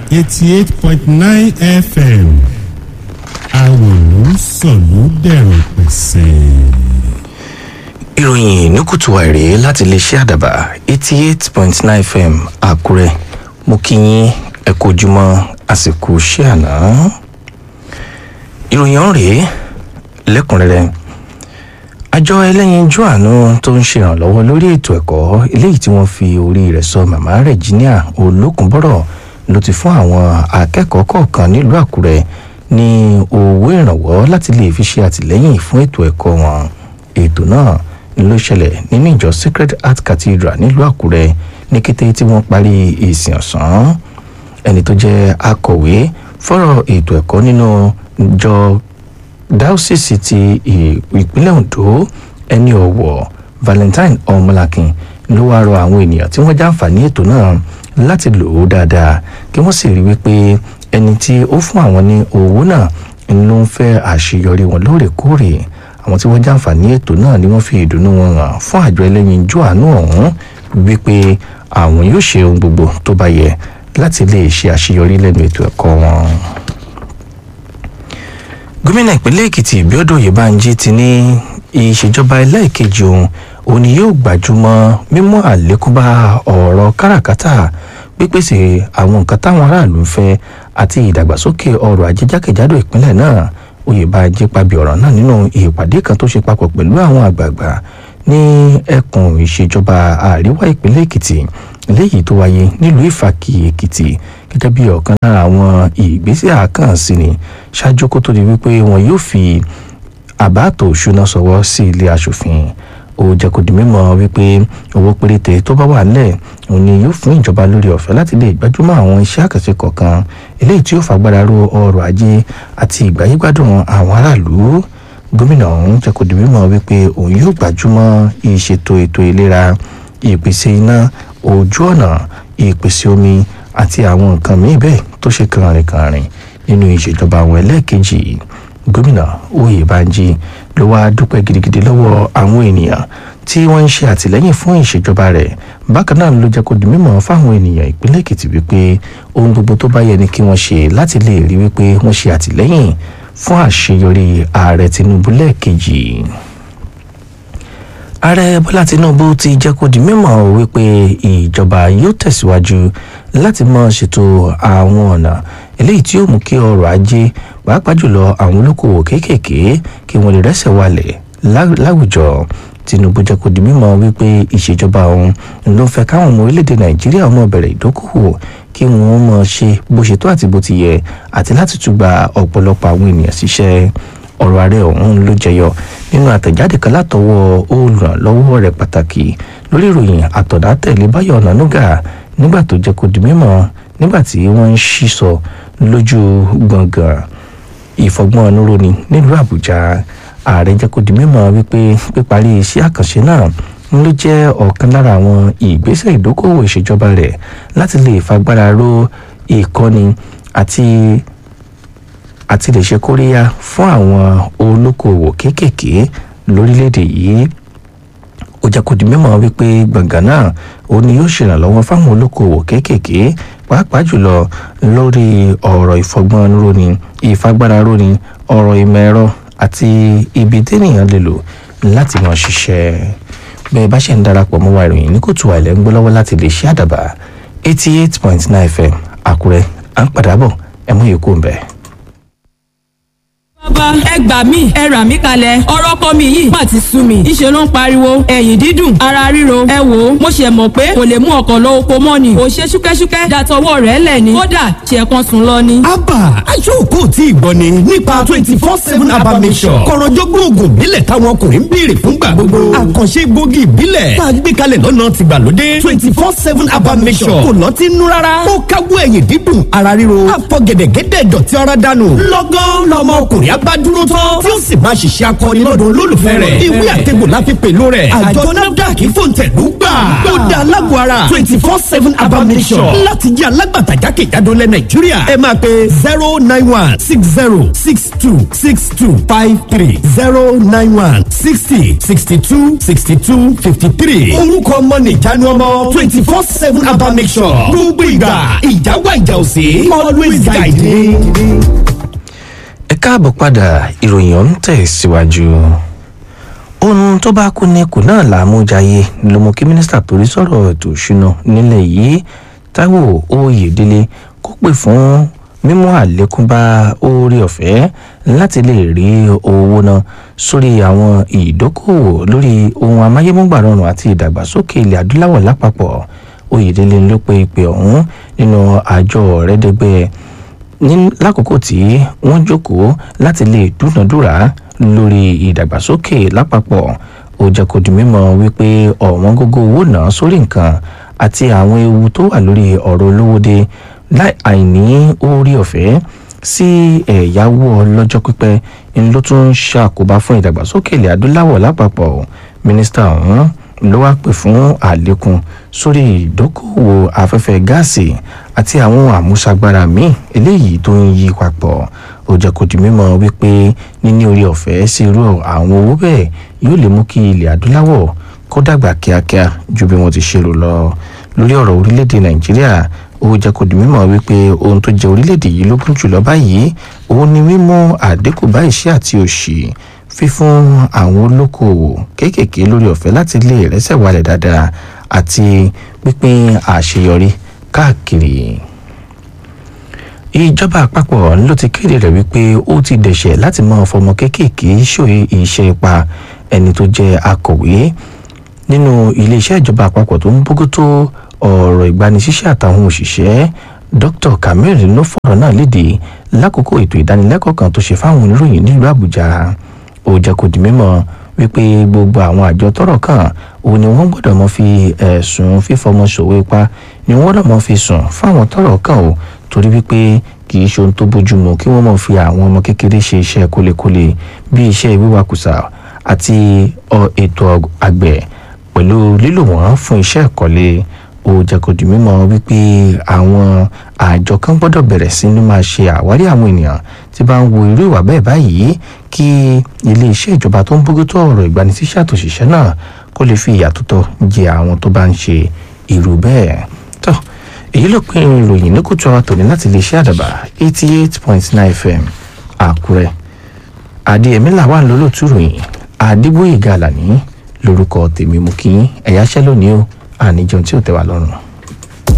eighty eight point nine fm àwòrán sọ̀lú dẹ̀rọ̀ pẹ̀sẹ̀. ìròyìn ní kùtù àìrè láti iléeṣẹ́ àdàbà eighty eight point nine fm àkúrẹ́ mo kí yín ẹ kú ojúmọ́ àsìkò iṣẹ́ àná. ìròyìn ọ̀hún rèé lẹ́kùnrẹ́rẹ́ àjọ ẹlẹ́yinjú àánú tó ń ṣèrànlọ́wọ́ lórí ètò ẹ̀kọ́ eléyìí tí wọ́n fi orí rẹ̀ sọ màmá Regina Olókùnbọ́rọ̀ ló ti fún àwọn akẹ́kọ̀ọ́ kọ̀ọ̀kan nílùú Àkúrẹ́ ní owó ìrànwọ́ láti lè fi ṣe àtìlẹ́yìn fún ètò ẹ̀kọ́ wọn ètò náà ló ṣẹlẹ̀ nínú ìjọ Sacred Heart Cathedral nílùú Àkúrẹ́ ní kété tí wọ́n parí ìsìn ọ̀sán ẹni tó jẹ́ akọ̀wé fọ́rọ̀ ètò ẹ̀kọ́ nínú ìjọ dáúsìsì ti ìpínlẹ̀ Ondo ẹni ọ̀wọ̀ Valentine Ọmọlákin ló wáá rọ àwọn ènìyàn tí wọ́n jàǹfààní ètò náà láti lò ó dáadáa kí wọ́n sì rí wípé ẹni tí ó fún àwọn ní owó náà ló ń fẹ́ àṣeyọrí wọn lóòrèkóòrè àwọn tí wọ́n jàǹfààní ètò náà ni wọ́n fi ìdùnnú wọn hàn fún àjọ ẹlẹ́yinjú àánú ọ̀hún wípé àwọn yóò ṣe ohun gbogbo tó bá yẹ láti lè ṣe àṣeyọrí lẹ́nu ètò ẹ̀kọ́ wọn gómìnà ìpínlẹ̀ èkìtì bíọ́dọ̀ oyèbánjí ti ní ìṣèjọba ẹlẹ́ẹ̀kejì òun òun ni yóò gbajúmọ̀ mímú àlékún bá ọ̀rọ̀ káràkátà pípèsè àwọn nǹkan táwọn aráàlú ń fẹ́ àti ìdàgbàsókè ọrọ̀ ajé jákèjádò ìpínlẹ̀ náà oyèbánjí pàbí ọ̀rọ̀ náà nínú ìpàdé kan tó ṣe papọ̀ pẹ̀lú àwọn àgbààgbà ní ẹkùn ìṣèjọba àríwá ìpínlẹ̀ èkìtì léyìí tó wáyé nílùú ìfàkì èkìtì gẹ́gẹ́ bí ọ̀kan lára àwọn ìgbésẹ̀ àkànṣe ni ṣáájú kó tó di wípé wọn yóò fi àbá àtò òṣùná sọwọ́ sí ilé aṣòfin ó jẹ́ kó di mímọ̀ wípé owó péréte tó bá wà nílẹ̀ òun ni yóò fún ìjọba lórí ọ̀fẹ́ láti lè gbájúmọ́ àwọn iṣẹ́ àkànṣe kọ̀ọ̀kan eléyìí tí yóò fagbára ro ọrọ̀ ajé àti ìgbáyégbádùn àwọn aráàlú gómìnà ọ̀hún jẹ́ kó di mímọ̀ wípé òun yóò gbájúmọ́ ìṣètò ètò ìlera ìpèsè iná ojú ọ̀nà ìpèsè omi àti àwọn nǹkan míì bẹ́ẹ̀ tó ṣe kànrìnkànrìn nínú ìṣèjọba àwọn ẹlẹ́ẹ̀kejì gómìnà Oyèbánjí ló wáá dúpẹ́ gidigidi lọ́wọ́ àwọn ènìyàn tí wọ́n ń ṣe àtìlẹ́yìn fún ìṣèjọba rẹ̀ bákan náà ló jẹ́ kó di mímọ̀ fáwọn ènìyàn ìpínlẹ̀ Èkìtì wípé ohun gbogbo tó bá yẹ ni kí wọ́n ṣe láti lè rí wípé wọ́n ṣe àtìlẹ́yìn fún àṣeyọrí ààrẹ Tinubu lẹ́ẹ̀kejì ààrẹ bọ́lá tinubu ti jẹ́ kó di mímọ̀ wípé ìjọba yóò tẹ̀síwájú láti máa ṣètò àwọn ọ̀nà eléyìí tí yóò mú kí ọrọ̀ ajé pàápàá jùlọ àwọn olókoòwò kéékèèké kí wọ́n lè rẹ́sẹ̀ walẹ̀ láwùjọ tinubu jẹ́ kó di mímọ̀ wípé ìṣèjọba òun ló fẹ́ káwọn ọmọ orílẹ̀-èdè nàìjíríà ọmọ bẹ̀rẹ̀ ìdókòwò kí wọ́n máa ṣe bó ṣe tó àti bó ti yẹ àti láti tún gba ọ̀pọ̀lọpọ̀ àwọn ènìyàn síṣẹ́ ọ̀rọ̀ ààrẹ ọ̀hún ló jẹyọ nínú àtẹ̀jáde kan látọwọ́ olùrànlọ́wọ́ rẹ̀ pàtàkì lórí ìròyìn àtọ̀dá tẹ̀lé Báyọ̀ Ọ̀nànúgà nígbà tó jẹ́ kó di mímọ̀ nígbà tí wọ́n ń sísọ lójú gbọ̀ngàn ìfọgbọ́n oníròní nílùú Àbújá ààrẹ jẹ́ kó di mímọ̀ wípé píparí iṣẹ́ àkànṣe náà ló jẹ́ ọ̀kan lára àwọn ìgbésẹ̀ ìdókòwò ìṣèjọba rẹ̀ láti lè fagbára ró ìkọ́ni àti àti lè ṣe kóríyá fún àwọn olókoòwò kéékèèké lórílẹ̀‐èdè yìí ó jẹ́ kó di mímọ̀ wípé gbọ̀ngàn náà ó ní yóò ṣèrànlọ́wọ́ fáwọn olókoòwò kéékèèké pàápàá jùlọ lórí ọ̀rọ̀ ìfọgbọ́n róni ìfagbára róni ọ̀rọ̀ ìmọ̀ ẹ̀rọ àti ibi téèyàn lè lò láti mọ̀ ṣiṣẹ́ bẹ́ẹ̀ bá ṣe ń darapọ̀ mọ́ wa ìròyìn ní kòtù àìlẹ́ ń gbọ́ lọ́wọ́ láti lè ṣe àdàbà eighty eight point nine fm àkúrẹ́ à ń padà bọ̀ ẹ mú yòókù ń bẹ́ẹ̀ bàbá ẹ gbà mí ẹ rà mí kalẹ̀ ọ̀rọ̀ kọ́ mi yìí má ti sú mi ìṣe ló ń pariwo ẹ̀yìn dídùn ara ríro ẹ wò ó mo ṣe mọ̀ pé kò lè mú ọkọ̀ lọ oko mọ́ ni kò ṣe ṣúkẹ́ṣúkẹ́ dàtọwọ́ rẹ̀ lẹ̀ ni kódà ṣe kan sùn lọ ni. abba aṣọ́kò tí ìgbọ́ ni nípa twenty four seven abba mission kọ̀rọ̀jọ́gbọ́n oògùn ìbílẹ̀ táwọn ọkùnrin ń béèrè fúngbà gbogbo àkànṣe gbòógì ìbílẹ̀ tá a gbé kalẹ̀ lọ́nà tìgbàlódé twenty four seven abba mission kò lọ́ọ́ ti nú rárá ó káwọ́ ẹ̀yìn dídùn ara ríro àfọ̀gẹ̀dẹ̀gẹ̀dẹ̀ dọ̀tí ara dànù lọ́gán lọ́mọ ọkùnrin bá dúró tán tí ó sì máa ṣiṣẹ́ akọni lọ́dọ̀ olólùfẹ́ rẹ̀ ìwé àtẹ̀gbò la fi pẹ̀lú rẹ̀ àjọ nafdac fòǹtẹ̀lú gbà ó da alágbó ara twenty four seven abamisọ̀ láti jẹ́ alágbàtà jákèjádò lẹ̀ nàìjíríà ẹ máa pe zero nine one six zero six two six two five three zero nine one sixty sixty two sixty two fifty three orúkọ ọmọ nìjánu ọmọ twenty four seven abamisọ̀ gbogbo ìgbà ìjáwá ìjà òsè always guide me. ẹ káàbọ̀ padà ìròyìn ọ̀hún tẹ̀ síwájú ohun tó bá kú ní kù náà làmújayé ló mú kí mínísítà torí sọ̀rọ̀ ètò ìṣúná nílẹ̀ yìí táíwò oyèdélé kó pè fún mímú àlékún bá oore ọ̀fẹ́ láti lè rí owó náà sórí àwọn ìdókòwò lórí ohun amáyémúgbàrọ̀rùn àti ìdàgbàsókè ilẹ̀ adúláwọ̀ lápapọ̀ oyèdélé ló pe ìpè ọ̀hún nínú àjọ ọ̀rẹ́dẹ́gbẹ́ ní lákòókò tí wọ́n jókòó láti lè dúnàdúrà lórí ìdàgbàsókè lápapọ̀ ó jẹ́ kó di mímọ̀ wípé ọ̀wọ́n gógó owó náà sórí nǹkan àti àwọn ewu tó wà lórí ọ̀rọ̀ olówóde láì àìní orí ọ̀fẹ́ sí ẹ̀yáwó ọlọ́jọ́ pípẹ́ ń ló tún ṣàkóbá fún ìdàgbàsókè ilẹ̀ adúláwọ̀ lápapọ̀ mínísítà ọ̀hún ló wá pè fún àlékún sórí ìdókòwò afẹ́fẹ́ gáàsì àti àwọn àmúṣagbára míì eléyìí tó ń yí papọ̀ ó jẹ́ kó di mímọ̀ wípé níní orí ọ̀fẹ́ sí irú àwọn owó bẹ́ẹ̀ yóò lè mú kí ilẹ̀ adúláwọ̀ kó dàgbà kíákíá ju bí wọ́n ti ṣe rò lọ lórí ọ̀rọ̀ orílẹ̀-èdè nàìjíríà ó jẹ́ kó di mímọ̀ wípé ohun tó jẹ́ orílẹ̀-èdè yìí lógún jùlọ báyìí òun ni mímú àdínkù bá ìṣẹ́ àti òṣì fífún àwọn olókoòwò kéékèèké lórí ọ̀fẹ́ láti lè rẹ́sẹ̀ wálẹ̀ dáadáa àti pípín àṣeyọrí káàkiri ìjọba àpapọ̀ ló ti kéde rẹ̀ wípé ó ti dẹ̀ṣẹ̀ láti máa fọmọ kéékèèké ṣòye iṣẹ́ ipa ẹni tó jẹ́ akọ̀wé nínú iléeṣẹ́ ìjọba àpapọ̀ tó ń bójútó ọ̀rọ̀ ìgbanisíṣẹ́ àtàwọn òṣìṣẹ́ dr kamil ló fọ̀rọ̀ náà léde lákòókò ètò ìdánilẹ́kọ̀ọ́ kan tó ṣe fáwọn oníròyìn nílùú àbújá ó jẹ́ kó di mímọ̀ wípé gbogbo àwọn àjọ tọ́rọ̀ kàn òun ni wọ́n gbọ́dọ̀ mọ fi ẹ̀sùn fífọmọ ṣòwò ipá ni wọ́n gbọ́dọ̀ mọ fi sùn fáwọn tọ́rọ̀ kàn o torí wípé kì í ṣe ohun tó bójúmu kí wọ́n mọ̀ fi àwọn ọmọ kékeré ṣe iṣẹ́ kólekóle bí iṣẹ́ wíwakùsà àti ètò àgbẹ̀ pẹ̀lú lílò wọ́n fún iṣẹ́ ìkọ́lé ó jẹ́ kó di mímọ̀ wípé àwọn àjọ kan gbọ́dọ̀ bẹ̀rẹ̀ sí ní máa ṣe àwárí àwọn ènìyàn tí bá ń wo irú ìwà bẹ́ẹ̀ báyìí kí iléeṣẹ́ ìjọba tó ń bójútó ọ̀rọ̀ ìgbanisíṣẹ́ àtòṣìṣẹ́ náà kó lè fi ìyà tó tọ́ jẹ àwọn tó bá ń ṣe irú bẹ́ẹ̀ tó èyí ló pín ìròyìn ní kùtù àwọn tòní láti iléeṣẹ́ àdàbà eighty eight point nine fm àkúrẹ́ adéyẹmí làwọn lólótú ròyìn adébóyè gàlàní lórúkọ tèmi mú kí ẹ̀yáṣẹ́ lónìí o àníjẹun tí ò tẹ́ wa lọ́rùn.